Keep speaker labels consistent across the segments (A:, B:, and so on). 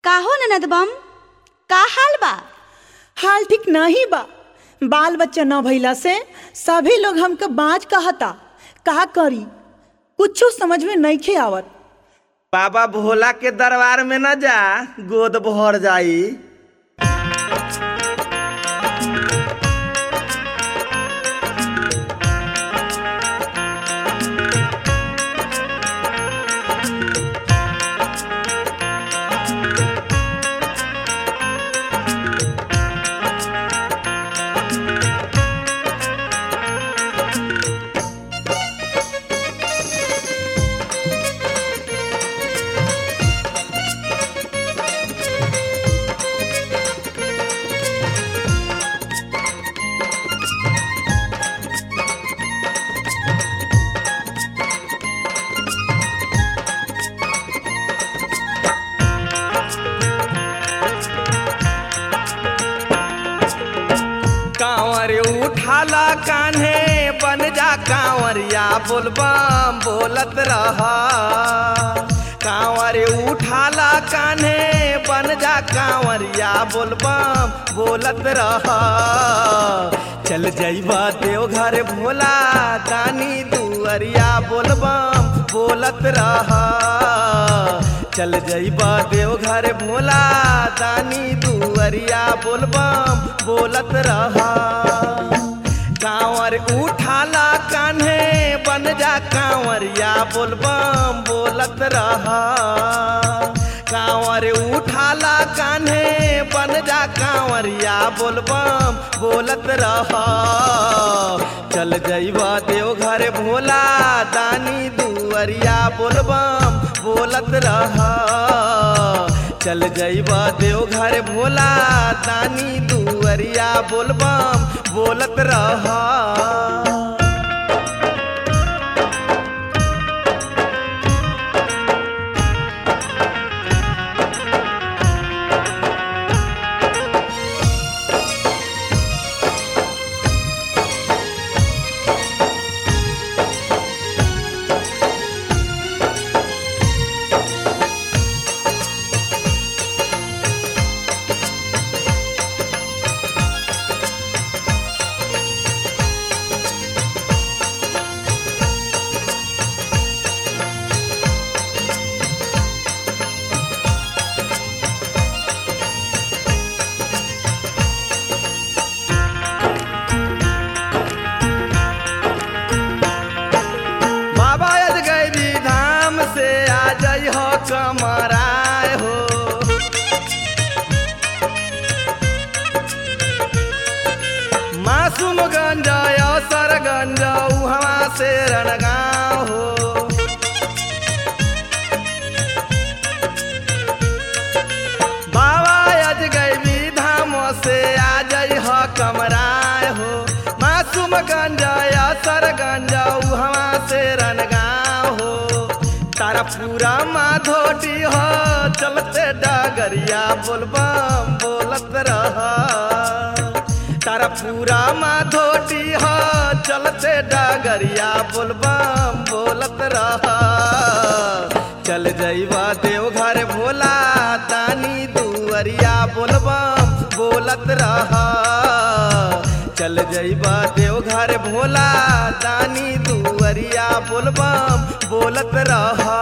A: काहो ननद बम का हाल बा
B: हाल ठीक नहीं बा बाल बच्चा न भइला से सभी लोग हमके बाँच कहता का करी कुछो समझ में नइखे आवत
C: बाबा भोला के दरबार में न जा गोद भर जाई कांवर उठाला कान्हे बन जा कांवरिया बोलबम बोलत रहा कांवर उठाला कान्हे बन जा कांवरिया बोलबम बोलत रहा चल जइबा देवघर भोला दानी दुअरिया बोलबम बोलत रहा चल जइबा देवघर भोला दानी दुअरिया बोलबम बोलत रहा कांवर उठाला कान्हे बन जा कांवरिया बोलबम बोलत रहा कांवर उठाला कान्हे बन जा कांवरिया बोलबम बोलत रहा चल जइबा देवघर भोला दानी दुअरिया बोलबम बोलत रहा चल जइबा देवघर भोला दानी दुअरिया बोलबम बोलत रहा बाबा यद गैरी धाम से आ जाइ हो कमराय हो मासूम गंजा सर गंजा उहवा से रणगांव हो बाबा यज गैबी धाम से आ जाइ हो कमराय हो मासूम गंजा सर गंजा उहवा से रणगांव हो तारा पूरा माधोटी हो चलते डगरिया बोलबम बोलत रहा तारा पूरा माधोटी हो चलते डगरिया बोलबम बोलत रहा चल जइबा देवघर भोला तानी दुअरिया बोलबम बोलत रहा चल जइबा देवघर भोला तानी दुअरिया बोलबम बोलत रहा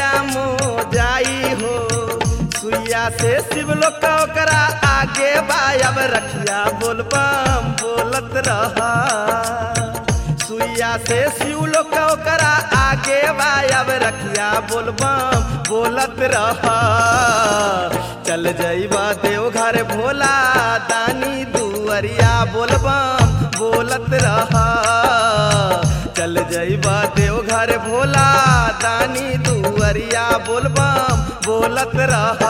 C: सुइया मो जाई हो सुइया से शिव लोग का ओकरा आगे बायब रखिया बोलबम बोलत रहा सुइया से शिव लोग का ओकरा आगे बायब रखिया बोलबम बोलत रहा चल जइबा देवघर भोला दानी दुअरिया बोलबम बोलत रहा चल जइबा देवघर भोला दानी दुअरिया बोलबम बोलत रहा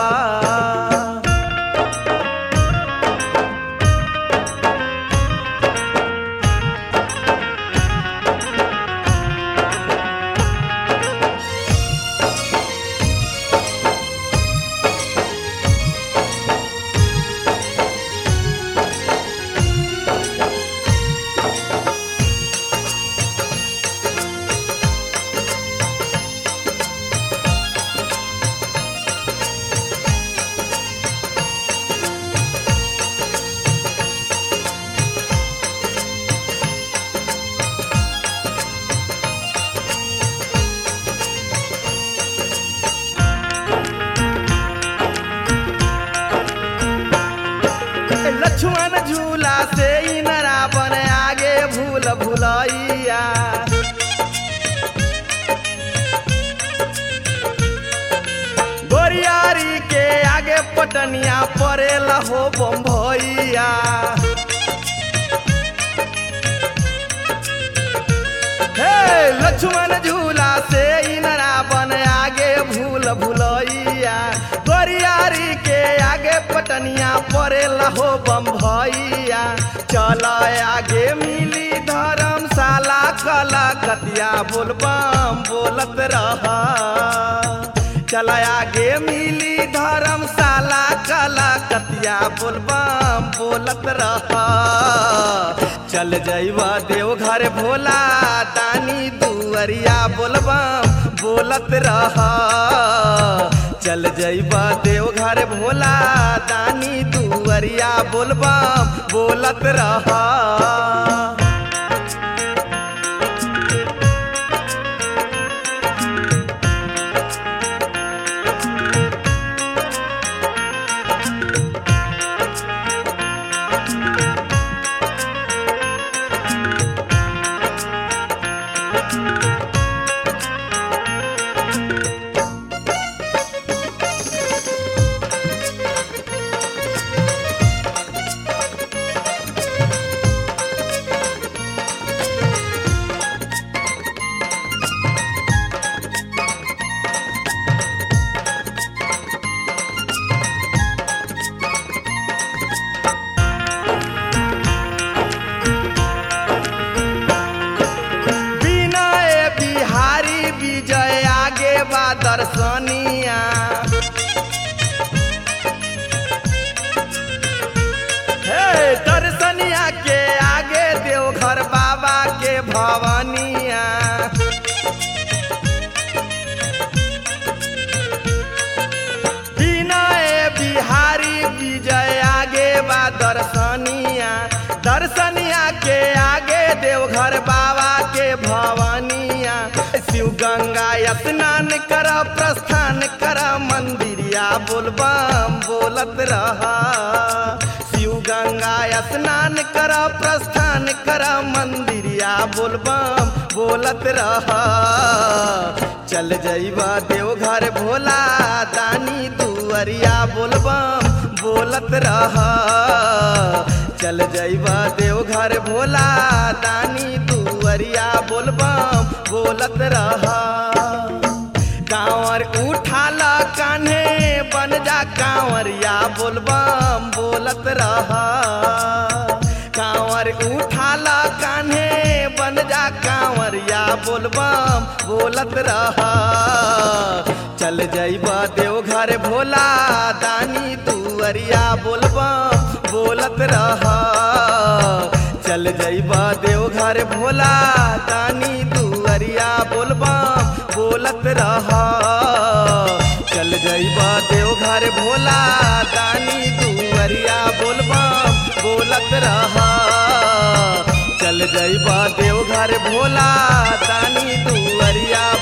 C: लक्ष्मण झूला से इनरा बन आगे भूल भुलैया गोरियारी के आगे पटनिया पड़ेला हो बम्भैया हे लक्ष्मण झूला से इनरा बन आगे भूल भुलैया गोरियारी के आगे पटनिया पड़ेला हो बम्भैया चल आगे मिली धर्मशाला कला कतिया बोलबम बोलत रहा चल आगे मिली धर्मशाला कला कतिया बोलबम बोलत रहा चल जइबा देवघर भोला दानी दुअरिया बोलबम बोलत रहा चल जइबा देवघर भोला दानी दुअरिया बोलबम बोलत रहा विनय बिहारी विजय आगे बा दर्शनिया हे दर्शनिया के आगे देवघर बाबा के भवनिया विनय बिहारी विजय आगे बा दर्शनिया दर्शनिया के आगे देवघर बाबा के भवनिया शिव गंगा स्नान कर प्रस्थान कर मंदिरिया बोलबम बोलत रहा शिव गंगा स्नान कर प्रस्थान कर मंदिरिया बोलबम बोलत रहा चल जइबा देवघर भोला दानी दुअरिया बोलबम बोलत रहा चल जइबा देवघर भोला दानी दुअरिया बोलबम बोलत रहा कांवर उठाल कान्हे बन जा कांवरिया बोलबम बोलत रहा कांवर उठाल कान्हे बन जा कांवरिया बोलबम बोलत रहा चल जइबा देवघर भोला दानी दुअरिया बोलबम बोलत रहा चल जइबा देवघर भोला दानी दुअरिया बोलबम बोलत रहा चल जइबा देवघर भोला दानी दुअरिया बोलबम बोलत रहा चल जइबा देवघर भोला दानी दुअरिया